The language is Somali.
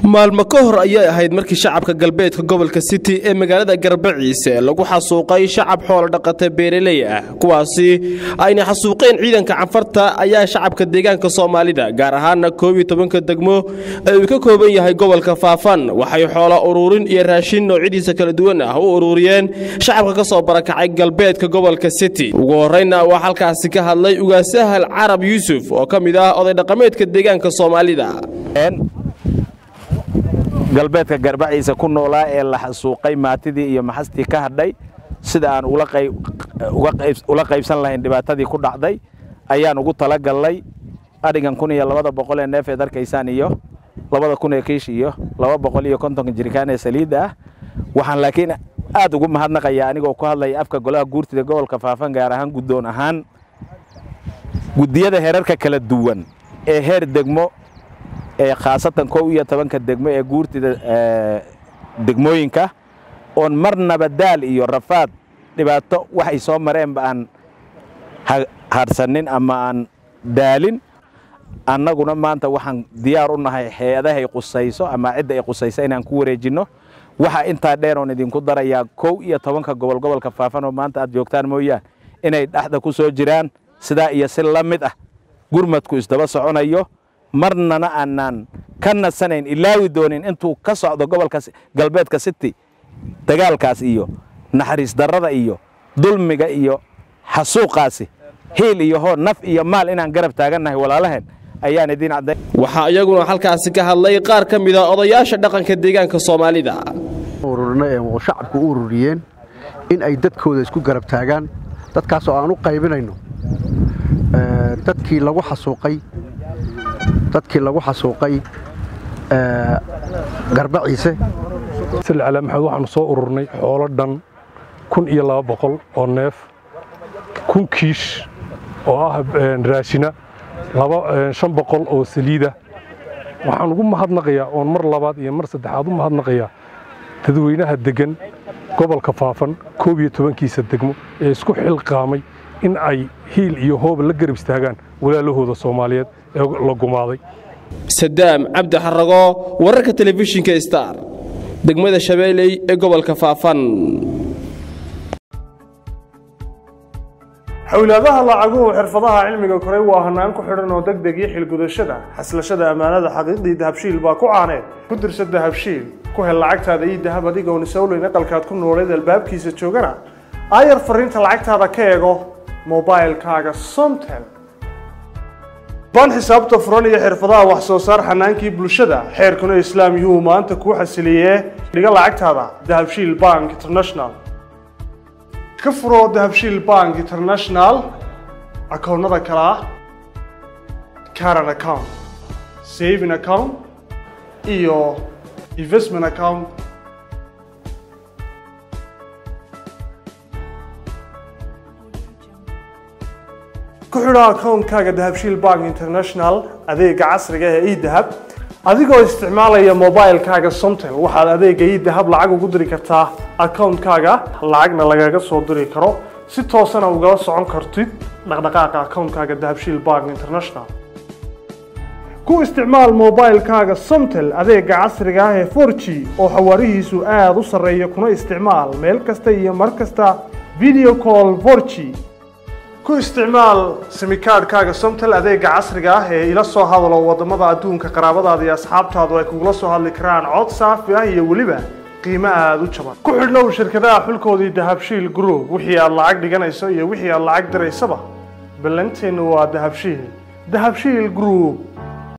maalmo ka hor ayay ahayd markii shacabka galbeedka gobolka city ee magaalada garbaciise lagu xasuuqay shacab xoolo dhaqata beeraley ah kuwaasi ayna xasuuqeen ciidanka canfarta ayaa shacabka deegaanka soomaalida gaar ahaana koob iyo tobanka degmo ee uu ka kooban yahay gobolka faafan waxay xoolo uruurin iyo raashin noocyadiisa kala duwan ah u ururiyeen shacabka ka soo barakacay galbeedka gobolka city ugu horreyna waa halkaasi ka hadlay ugaasahal carab yuusuf oo ka mid ah oday dhaqameedka deegaanka soomaalida galbeedka garbaciisa ku noolaa ee la xasuuqay maatidii iyo maxastii ka hadhay sida aan ula qaybsan lahayn dhibaatadii ku dhacday ayaan ugu talagallay adhigan kun iyo labada boqol ee neef eed arkaysaan iyo labada kun ee kiish iyo laba boqol iyo kontonka jirikaan ee saliidda ah waxaan laakiin aad ugu mahadnaqayaa anigoo ku hadlaya afka golaha guurtida gobolka faafan gaar ahaan guddoon ahaan guddiyada heerarka kala duwan ee heer degmo ee khaasatan kow iyo tobanka degmo ee guurtida degmooyinka oon marnaba daal iyo rafaad dhibaato waxay soo mareenba aan hadhsanin ama aan daalin annaguna maanta waxaan diyaar u nahay hay-adahay qusayso ama cidda ay qusayso inaan ku wareejinno waxa intaa dheer oon idinku darayaa kow iyo tobanka gobol gobolka faafan oo maanta aad joogtaan mooyaan inay dhexda ku soo jiraan sidaa iyo si la mid ah gurmadku isdaba soconayo marnana aanaan ka nasanayn ilaawi doonin intuu ka socdo gobolka galbeedka city dagaalkaas iyo naxariis darrada iyo dulmiga iyo xasuuqaasi hiil iyo hoo naf iyo maal inaan garab taagannahay walaalaheen ayaan idiin cadday waxaa iyaguna halkaasi ka hadlay qaar ka mida odayaasha dhaqanka deegaanka soomaalida ururna ee shacabku u ururiyeen in ay dadkooda isku garab taagaan dadkaasoo aan u qaybinayno dadkii lagu xasuuqay dadkii lagu xasuuqay garbaciise sali calaa maxamed waxaanu soo ururnay xoolo dhan kun iyo laba boqol oo neef kun kiish oo ah raashina shan boqol oo saliida waxaan ugu mahadnaqayaa oon mar labaad iyo mar saddexaad u mahadnaqayaa dadweynaha deggan gobolka faafan koob iyo tobankiisa degmo ee isku xilqaamay in ay hiil iyo hooba la garab istaagaan walaalahooda soomaaliyeed ee la gumaaday sadaam cabdi xarago wararka telefishinka star degmada shabeeley ee gobolka faafan xowlaadaha lacaguhu xirfadaha cilmiga koray waa hanaan ku xidhan oo degdeg iyo xilgudashada xaslashada ammaanada xaqiiqdii dahabshiil baa ku caaneed ku dirsa dahabshiil ku hel lacagtaada iyo dahab adigoon isowleyn aqalkaad ku nooleed albaabkiisa joogana aayar fariinta lacagtaada ka eego mobailkaaga somtel baan xisaabta furan iyo xirfadaha wax soo saar xanaankii bulshada xeerkuna islaam yuu maanta kuu xasiliyee dhiga lacagtaada dahabshiil bank international ka furo dahabshiil bank international akoonnada kale ah caran account saving account iyo investment account ku xidho akoonkaaga dahabshiil bank international adeega casriga ee edahab adigoo isticmaalaya mobilkaaga somtel waxaad adeega edahab lacag ugu diri kartaa akoonkaaga lacagna lagaga soo diri karo si toosana ugala socon kartid dhaqdhaqaaqa akoonkaaga dahabshiil bank international ku isticmaal mobilkaaga somtel adeega casriga ah ee for g oo xawaarihiisu aada u sarreeya kuna isticmaal meel kasta iyo mar kasta video call for g ku isticmaal simikaadhkaaga somtel adeega casriga ah ee ila soo hadalo waddamada adduunka qaraabadaada iyo asxaabtaadu ay kugula soo hadli karaan cod saafi ah iyo weliba qiimo aada u jaban ku xidhnow shirkadaha xulkoodii dahabshiil group wixii aad lacag dhiganayso iyo wixii aad lacag diraysaba ballanteennu waa dahabshiil dahabshiil group